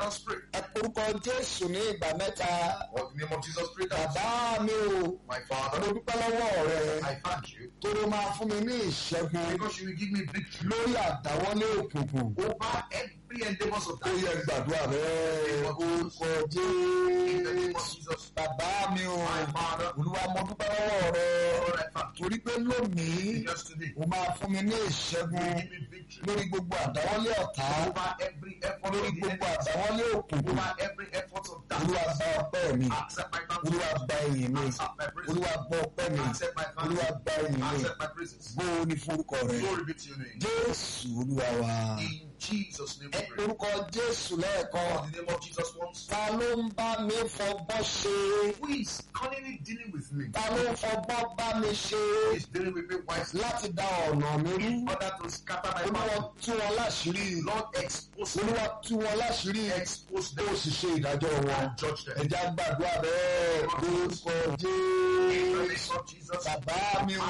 else pray. ẹ porúkọ jésù ní ìgbà mẹ́ta Or the name of Jesus, pray that. bàbá mi o My mo Father, dúpẹ́ lọ́wọ́ rẹ I thank you tó ló máa fún mi ní ìṣẹ́gun because you will give me victory lórí àdáwọ́lé òkùnkùn over every endeavors of ó yẹ darkness. gbàdúrà bẹ́ẹ̀ orúkọ In the name of jésù Jesus, bàbá mi o my Father, olúwa mo dúpẹ́ lọ́wọ́ rẹ Lord, I thank you. torí pé lónìí Because today, o máa fún mi ní you ìṣẹ́gun will give me victory lórí gbogbo àdáwọ́lé ọ̀tá over every effort lórí of the gbogbo enemy, àdáwọ́lé òkùnkùn over every effort of olúwa darkness. gba ọpẹ́ mi Accept my olúwa thanks. gba ìyìn mi Accept my praises. olúwa gba ọpẹ́ mi Accept my olúwa thanks. gba ìyìn mi Accept my praises. bó o ní forúkọ rẹ Glory be to your name. jésù olúwa wa In Jesus' name ẹ we pray. orúkọ jésù lẹ́ẹ̀kan In the name of Jesus once. ta ló ń bá mi fọgbọ́n ṣe Who is cunningly dealing with me? ta ló ń fọgbọ́n bá mi ṣe Who is dealing with me wisely? láti dá ọ̀nà mi rú In order to scatter my olúwa mouth. tú wọn láṣìírí Lord, expose them. olúwa tú wọn láṣìírí Expose ó them sì ṣe ìdájọ́ wọn and judge them. ẹ̀já gbàdúrà bẹ́ẹ̀ lórúkọ In the jésù name of Jesus. bàbá mi ò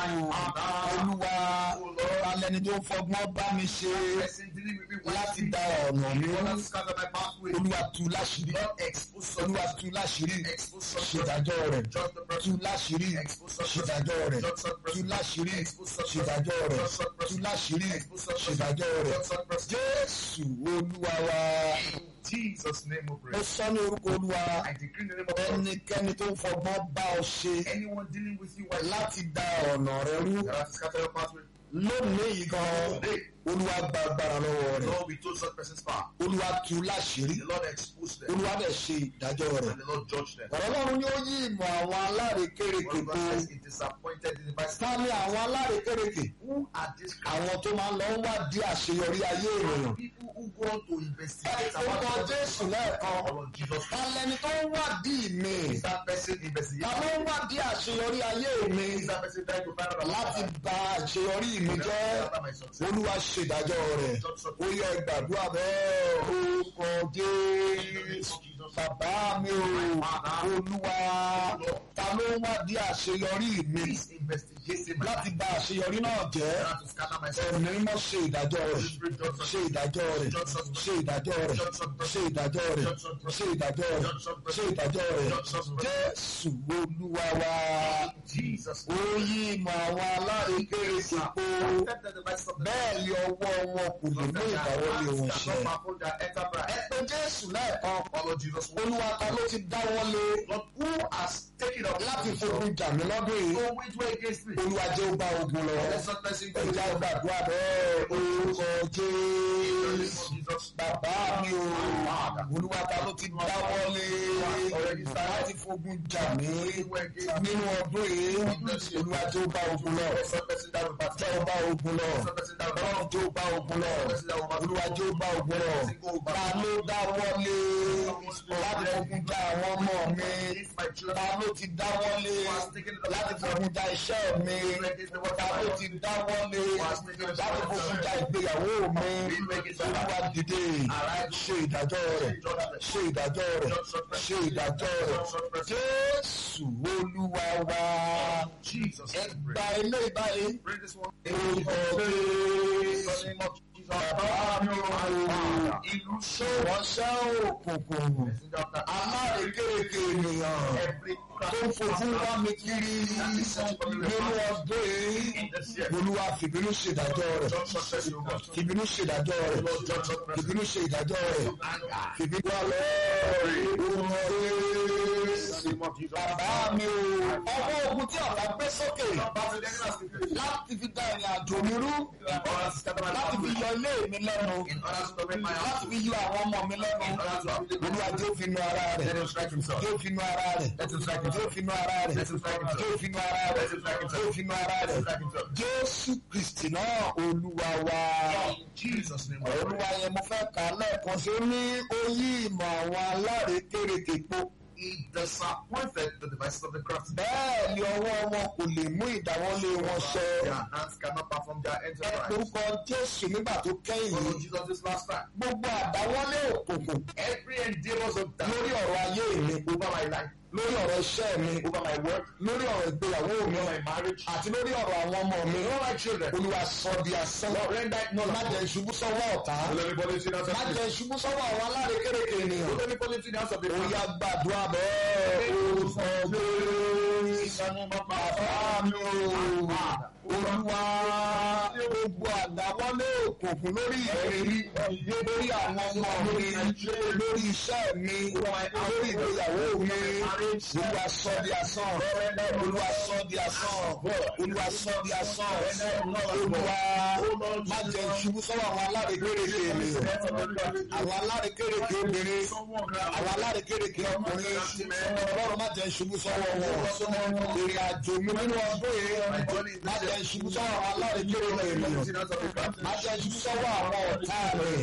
olúwa alẹ́ni tó fọgbọ́n bá mi ṣe Person dealing with me láti wisely. dá ọ̀nà mi In order rú to scatter my pathway. olúwa tú láṣìírí Lord, expose olúwa such tú láṣìírí Expose such ṣèdájọ́ rẹ̀ Judge the tú person. láṣìírí Expose such ṣèdájọ́ rẹ̀ Judge such tú person. láṣìírí Expose such ṣèdájọ́ rẹ̀ Judge such tú person. láṣìírí Expose such ṣèdájọ́ rẹ̀ Judge such person. jésù olúwa wa In Jesus' name we ó pray. sọ ní orúkọ olúwa I decree in the name of God. ẹnikẹ́ni tó ń fọgbọ́n bá ọ ṣe Anyone dealing with you wisely. láti dá ọ̀nà rẹ rú That has scattered your pathway. lónìí yìí gan Today, olúwa gba agbára lọ́wọ́ rẹ̀ Lord, we told such person's power. olúwa tú láṣìírí The Lord exposed them. olúwa dẹ̀ ṣe ìdájọ́ rẹ̀ And the Lord judged them. ọ̀rọ̀ ọlọ́run ni ó yí ìmọ̀ àwọn alárekérekè One po verse says, It disappointed the device. ta ni àwọn alárekérekè Who are these àwọn tó máa ń lọ ń wádìí àṣeyọrí ayé ènìyàn people who go on to investigate orúkọ jésù lẹ́ẹ̀kan Lord Jesus? ta lẹni tó ń wádìí mi Is that person ta investigating? ló ń wádìí àṣeyọrí ayé mi Is that person trying to find out about láti my bà àṣeyọrí mi jẹ́ about my success? olúwa ṣèdájọ́ rẹ̀ ó yẹ gbàdúrà bẹ́ẹ̀ orúkọ jésù bàbá mi ò olúwa ta ló ń wádìí àṣeyọrí mi Please investigate my láti bà àṣeyọrí náà jẹ́ to scatter myself. ẹ̀mí mímọ́ ṣe ìdájọ́ rẹ̀ ṣe ìdájọ́ rẹ̀ ṣe ìdájọ́ rẹ̀ ṣe ìdájọ́ rẹ̀ ṣe ìdájọ́ rẹ̀ ṣe ìdájọ́ rẹ̀ jésù olúwa wa Jesus. ó yí ìmọ̀ àwọn alárékérekè po bẹ́ẹ̀ ni ọwọ́ wọn kò lè mú ìdáwọ́lé wọn ṣẹ. ẹ pé jésù lẹ́ẹ̀kan olúwa ta ló ti dáwọ́lé láti fogun jà mí lọ́dún yìí olúwa jẹ́ ó bá ogun lọ ẹja gbàdúrà bẹ́ẹ̀ orúkọ jésù bàbá mi o olúwa ta ló ti dáwọ́lé láti fogun jà mí nínú ọdún yìí olúwa jẹ́ ó bá ogun lọ jẹ́ ó bá ogun lọ ọlọ́run jẹ́ ó bá ogun lọ olúwa jẹ́ ó bá ogun lọ ta ló dáwọ́lé láti fogun jà àwọn ọmọ mi ta ló ti dáwọ́lé láti fogun jà iṣẹ́ mi ta ló ti dáwọ́lé láti fogun jà ìgbéyàwó mi olúwa dìde ṣe ìdájọ́ rẹ̀ ṣe ìdájọ́ rẹ̀ ṣe ìdájọ́ rẹ̀ jésù olúwa wa ẹgbà ilé ìbáyé orúkọ jésù bàbá mi ò ìlú ṣé wọ́n ṣẹ́ òkùnkùn alárékérekè ènìyàn tó ń fojú wá mi kiri nínú ọdún yìí olúwa fìbínú ṣèdájọ́ rẹ̀ fìbínú ṣèdájọ́ rẹ̀ fìbínú ṣe ìdájọ́ rẹ̀ fìbínú wà lọ́ọ̀rẹ́ bàbá mi o ọwọ́ ogun tí ọ̀tá gbé sókè láti fi da ìrìn àjò mi rú láti fi yọ ilé mi lẹ́nu láti fi yọ àwọn ọmọ mi lẹ́nu olúwa tí ó fi nu ara rẹ̀ tí ó fi nu ara rẹ̀ tí ó fi nu ara rẹ̀ tí ó fi nu ara rẹ̀ tí ó fi nu ara rẹ̀ jésù kristi náà olúwa wa olúwa yẹn mo fẹ́ kà á lẹ́ẹ̀kan sí ó ní ó yí ìmọ̀ àwọn alárékérekè po He disappointed the devices of the crafty. bẹ́ẹ̀ ni ọwọ́ wọn kò lè mú ìdáwọ́lé wọn ṣẹ. Their hands cannot perform their ẹ enterprise. orúkọ jésù nígbà tó kẹ́yìn Follow yìí Jesus this last time. gbogbo àdáwọ́lé òkùnkùn Every endeavors of that lórí ọ̀rọ̀ ayé mi over my life, lórí ọ̀rọ̀ iṣẹ́ mi over my work, lórí ọ̀rọ̀ ìgbéyàwó mi over my marriage, àti lórí ọ̀rọ̀ àwọn ọmọ mi all my children. olúwa sọ di asán Lord, render it null má and jẹ́ ìṣubú sọ́wọ́ ọ̀tá Will everybody see that? má jẹ́ ìṣubú sọ́wọ́ àwọn alárékérekè ènìyàn Will everybody see that? of the ó yá gbàdúrà bẹ́ẹ̀ orúkọ Jésù bàbá mi o olúwa gbogbo àdáwọlé òkùnkùn lórí ìrírí lórí àwọn ọmọ mi lórí iṣẹ́ mi lórí ìgbéyàwó mi olúwa sọ di asán olúwa sọ di asán olúwa sọ di asán olúwa má jẹ́ ìṣubú sọ́wọ́ àwọn alárékérekè ènìyàn àwọn alárékérekè obìnrin àwọn alárékérekè ọkùnrin ọlọ́run má jẹ́ ìṣubú sọ́wọ́ wọn ìrìn àjò mi nínú ọdún yìí má jẹ́ ìṣubú sọ́wọ́ àwọn alárékérekè ènìyàn má jẹ́ ìṣubú sọ́wọ́ àwọn ọ̀tá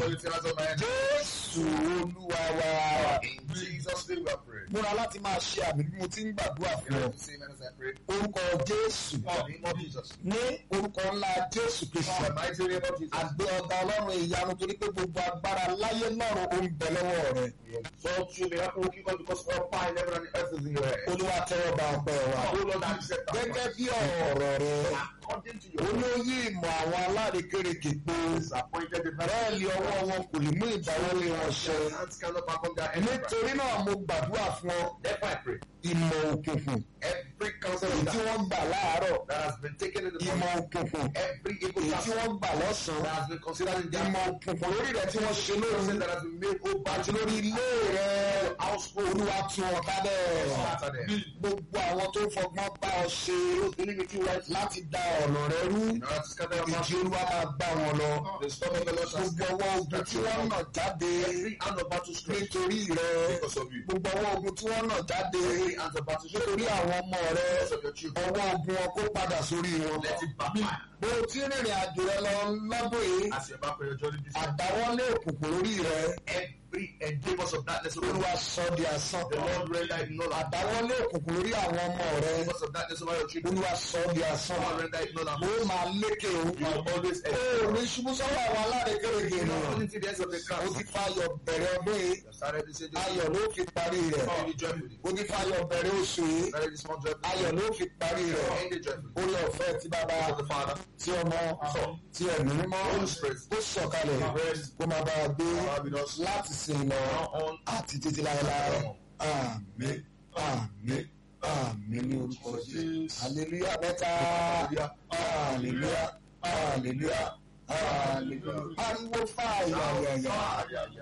rẹ̀ jésù olúwa wa In Jesus' name we are praying. múra láti máa ṣe àmì bí mo ti ń gbàdúrà You fún ọ have to say amen as I pray. orúkọ jésù In the name of Jesus. ní orúkọ ńlá jésù In kristu the mighty name of Jesus. àgbẹ ọ̀gá ọlọ́run ìyanu torí pé gbogbo agbára láyé lọ́run ó ń bẹ lọ́wọ́ rẹ̀ We exalt you, may happen will keep us because all power in heaven and earth is in your hand. olúwa tẹ́wọ́ gba ọpẹ́ wa Oh Lord, accept our gẹ́gẹ́ bí ọ̀rọ̀ rẹ̀ according to your will. olóyè ìmọ̀ àwọn alárékérekè pé Disappointed the bẹ́ẹ̀ ni ọwọ́ wọn kò lè mú ìdáwọ́lé wọn ṣẹ hands cannot perform their enterprise. nítorí náà mo gbàdúrà fún ọ Therefore, I pray ìmọ̀ òkùnkùn every counsel èyí of tí that wọ́n gbà láàárọ̀ that has been taken in the ìmọ̀ morning, òkùnkùn every evil èyí tí counsel wọ́n gbà that lọ́sàn-án has been considered in their ìmọ̀ òkùnkùn lórí rẹ̀ tí wọ́n ṣe lóru counsel that has been made over àti lórí ilé rẹ̀ household. olúwa tú wọn ká bẹ́ẹ̀ Scatter them. gbogbo àwọn tó fọgbọ́n bá ọ ṣe Iniquity right láti da ọ̀nà rẹ rú in order to scatter your ìjì mouth. olúwa máa gbá wọn lọ The storm of the Lord shall gbogbo ọwọ́ ogun tí wọ́n nà jáde every hand of battle strength nítorí rẹ because of you. gbogbo ọwọ́ ogun tí wọ́n nà jáde Every hand of battle strength nítorí àwọn ọmọ rẹ because of your children. ọwọ́ ogun wọn kó padà sórí wọn. Let it backfire. bó o ti rìnrìn àjò rẹ lọ lọ́dún yìí As you embark on your journey this year, àdáwọ́lé òkùnkùn lórí rẹ every endeavors of darkness over you, olúwa sọ di asán the Lord render it null and àdáwọ́lé òkùnkùn lórí àwọn ọmọ rẹ endeavors of darkness over your children, olúwa sọ di asán the Lord render it null and ó máa lékè o You will always ó ní ṣubú sọ́wọ́ àwọn alárékérekè You know, ènìyàn only to the ends of the ó crown. ti fa ayọ̀ bẹ̀rẹ̀ ọdún yìí You started this age, ayọ̀ ló fi parí rẹ̀ end it joyfully. ó ti fa ayọ̀ bẹ̀rẹ̀ oṣù yìí Started this month joyfully. ayọ̀ ló fi parí rẹ̀ End it joyfully. orí ọ̀fẹ́ tí bàbá of the Father, tí ọmọ tí ẹ̀mí mímọ́ Holy Spirit, ó sọ̀kalẹ̀ kó máa bá a gbé Father, with us láti sìn lọ now on àti títí láéláé àmín àmín àmín ní orúkọ jésù hallelujah mẹ́ta hallelujah hallelujah hallelujah ariwo fàyà yàyà.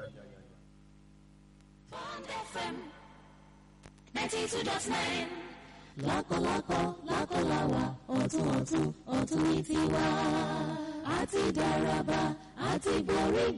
Bond FM 92.9. Lákọ̀lákọ̀ lákọ̀láwà ọ̀tún ọ̀tún ọ̀tún ní tiwa. Àti dáraba àti borí